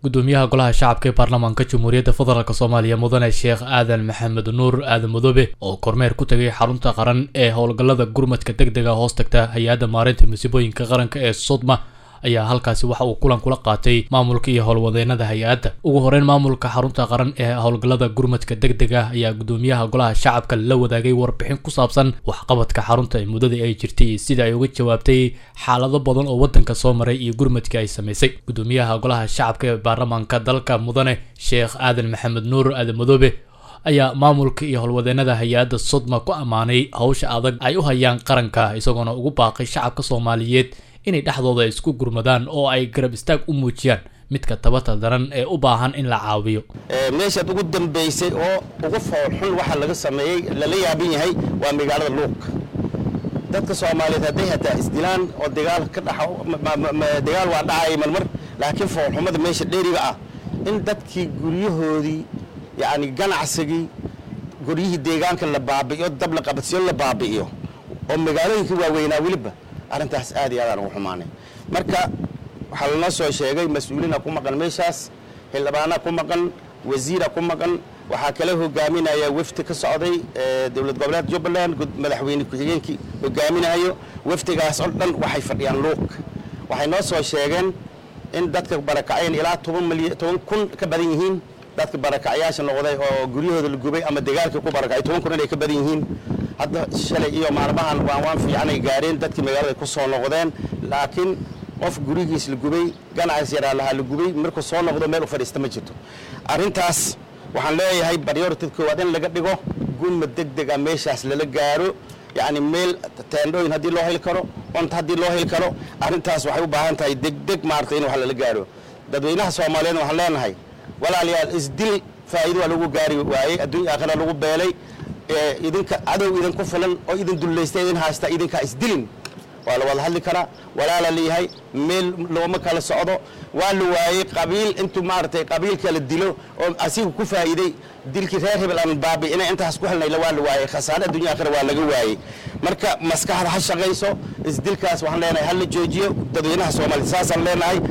gudoomiyaha golaha shacabka ee baarlamaanka jamhuuriyadda federaalk soomaaliya mudane sheekh aadan maxamed nuur aadan madoobe oo kormeer ku tegay xarunta qaran ee howlgallada gurmadka deg dega hoos tagta hay-adda maareynta masiibooyinka qaranka ee sodma ayaa halkaasi waxa uu kulan kula qaatay maamulka iyo howlwadeenada hay-adda ugu horeyn maamulka xarunta qaran ee howlgallada gurmadka deg deg ah ayaa gudoomiyaha golaha shacabka la wadaagay warbixin ku saabsan waxqabadka xarunta ee muddadii ay jirtay iyo sida ay uga jawaabtay xaalado badan oo waddanka soo maray iyo gurmadkii ay samaysay gudoomiyaha golaha shacabka ee baarlamaanka dalka mudane sheekh aadan maxamed nuur aadan madoobe ayaa maamulka iyo howlwadeenada hay-adda sodma ku ammaanay howsha adag ay u hayaan qaranka isagoona ugu baaqay shacabka soomaaliyeed inay dhexdooda isku gurmadaan oo ay garab istaag u muujiyaan midka tabata daran ee u baahan in la caawiyo meeshaad ugu dambaysay oo ugu foolxun waxa laga sameeyey lala yaaban yahay waa magaalada luuq dadka soomaaliyeed hadday hataa isdilaan oo dagaal ka dha dagaal waa dhacaya marmar laakiin foolxumada meesha dheeriga ah in dadkii guryahoodii yacni ganacsigii guryihii deegaanka la baabi'iyo dab la qabadsiyo la baabi'iyo oo magaalooyinkii waaweynaa weliba arrintaas aad iyo aadaan ugu xumaanay marka waxaa lanoo soo sheegay mas-uuliina ku maqan meeshaas xildhibaana ku maqan wasiira ku maqan waxaa kala hogaaminaya wefdi ka socday dowlad goboleed jubbaland madaxweyne ku-xigeenkii hogaaminayo wefdigaas oo dhan waxay fadhiyaan luuq waxay noo soo sheegeen in dadka barakaceen ilaa toban milyan toban kun ka badan yihiin dadka barakacyaasha noqday oo guryahooda la gubay ama dagaalkii ku barakacay toban kun inay ka badan yihiin hadda shalay iyo maalmahan waan waan fiicanay gaareen dadkii magaalada ku soo noqdeen laakiin qof gurigiis la gubay ganacsi yaraa lahaa la gubay markuu soo noqdo meel u fadhiista ma jirto arrintaas waxaan leeyahay baryortid koowaad in laga dhigo gurmad deg deg a meeshaas lala gaaro yacni meel teendhooyin haddii loo heli karo cunto haddii loo heli karo arrintaas waxay u baahan tahay degdeg maaragtay in wax lala gaaro dadweynaha soomaaliyeed waxaan leenahay walaalayaal isdil faa'iido waa lagu gaari waayey adduunya aakhira lagu beelay idinka cadow idinku filan oo idin dullaysta idin haysta idinkaa isdilin waa la wada hadli karaa walaala leeyahay meel looma kala socdo waa la waayey qabiil intuu maaragtay qabiilka la dilo oo asiga ku faa'iiday dilkii reer hebel aan baabi'ina intaas ku helnayla waa la waayey khasaare addunya aakhira waa laga waayey marka maskaxda ha shaqayso isdilkaas waxaan leenahay ha la joojiyo dadweynaha soomaaliya saasaan leenahay